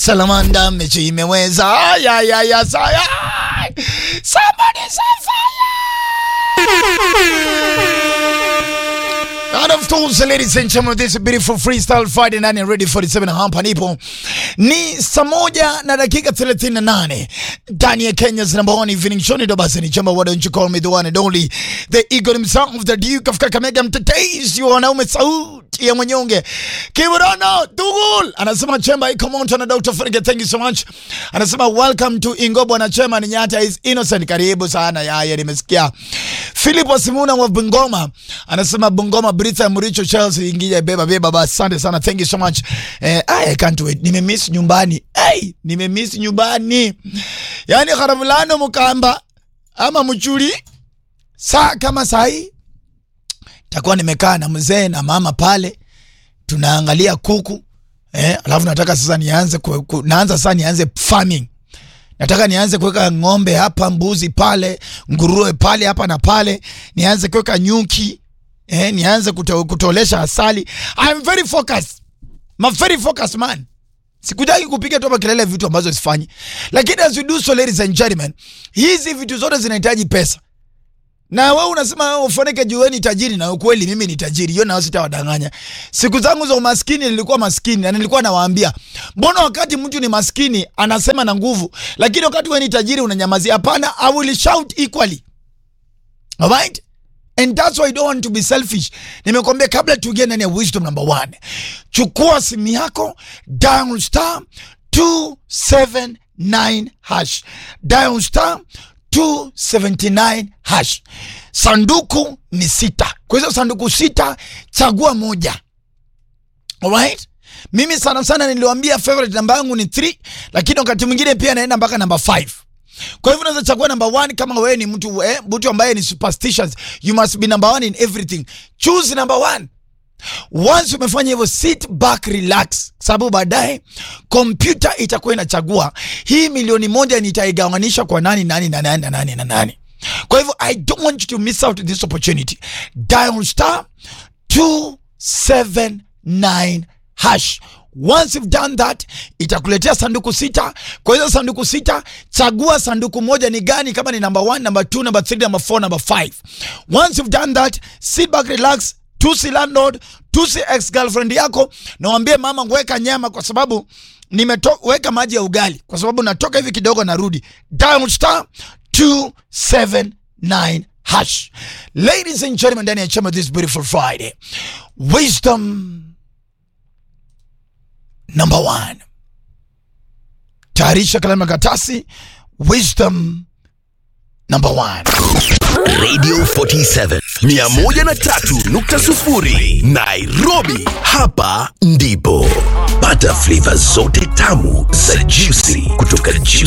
Salamanda mechi imeweza. Ay, ay, ay, ay, ay. Somebody say And of course, ladies and gentlemen, this is a beautiful freestyle Friday night and ready 47 hapa nipo. Ni saa moja na dakika 38 ndani ya Kenya's number one evening show. Ndo basi ni chamba, why don't you call me the one and only the eagle himself, the Duke of Kakamega, mtetezi wa wanaume, sauti ya mwenyonge, Kiburono Tugul anasema chemba iko moto na Dr. Ferge, thank you so much. Anasema welcome to Ingobo na chema ni nyata is innocent, karibu sana yaya, nimesikia. Philip Wasimuna wa Bungoma anasema Bungoma Britha Muricho Chelsea ingia beba beba basi, asante sana, thank you so much. Eh, I can't wait, nimemiss nyumbani. Hey, nimemiss nyumbani. Yani Karamulano Mukamba ama Mchuli saa kama saa hii takuwa nimekaa na mzee na mama pale tunaangalia kuku eh, alafu nataka sasa nianze ku, ku, naanza sasa nianze farming nataka nianze kuweka ng'ombe hapa, mbuzi pale, nguruwe pale, hapa na pale, nianze kuweka nyuki eh, nianze kuto, kutolesha asali. I'm very focused, I'm a very focused man. Sikutaki kupiga tu hapa kelele vitu ambazo sifanyi, lakini as we do so, ladies and gentlemen, hizi vitu zote zinahitaji pesa na wewe unasema wewe ufanike juu wewe ni tajiri, na ukweli mimi ni tajiri. Hiyo nao sitawadanganya. Siku zangu za umaskini nilikuwa maskini, na nilikuwa nawaambia, mbona wakati mtu ni maskini anasema na nguvu, lakini wakati wewe ni tajiri unanyamazia? Hapana, I will shout equally. Alright? And that's why I don't want to be selfish. Nimekwambia kabla tuingie ndani ya wisdom number one, chukua simu yako, dial star 279 hash, dial star 279 hash. Sanduku ni sita. Kwa hizo sanduku sita, chagua moja. Alright? Mimi sana sana niliwaambia favorite namba yangu ni 3, lakini wakati mwingine pia naenda mpaka namba 5. Kwa hivyo unaweza chagua namba 1 kama wewe ni mtu eh, mtu ambaye ni superstitious. You must be number one in everything. Choose number 1. Once umefanya hivyo, sit back relax, sababu baadaye kompyuta itakuwa inachagua hii milioni moja nitaigawanisha kwa nani nani na nani na nani na nani. Kwa hivyo I don't want you to miss out this opportunity. Dial star 279 hash. Once you've done that, itakuletea sanduku sita. Kwa hizo sanduku sita, chagua sanduku moja ni gani, kama ni number 1, number 2, number 3, number 4, number 5. Once you've done that, sit back relax tusi landlord, tusi ex girlfriend yako, na waambie mama, weka nyama kwa sababu nimeweka maji ya ugali kwa sababu natoka hivi kidogo narudi. Dial star 279 hash. Ladies and gentlemen, ndani ya chama this beautiful Friday, wisdom number one. Tayarisha kalamu na karatasi. Wisdom number one. Radio 47 103.0 Nairobi, hapa ndipo pata flavor zote tamu za juicy kutoka Juicy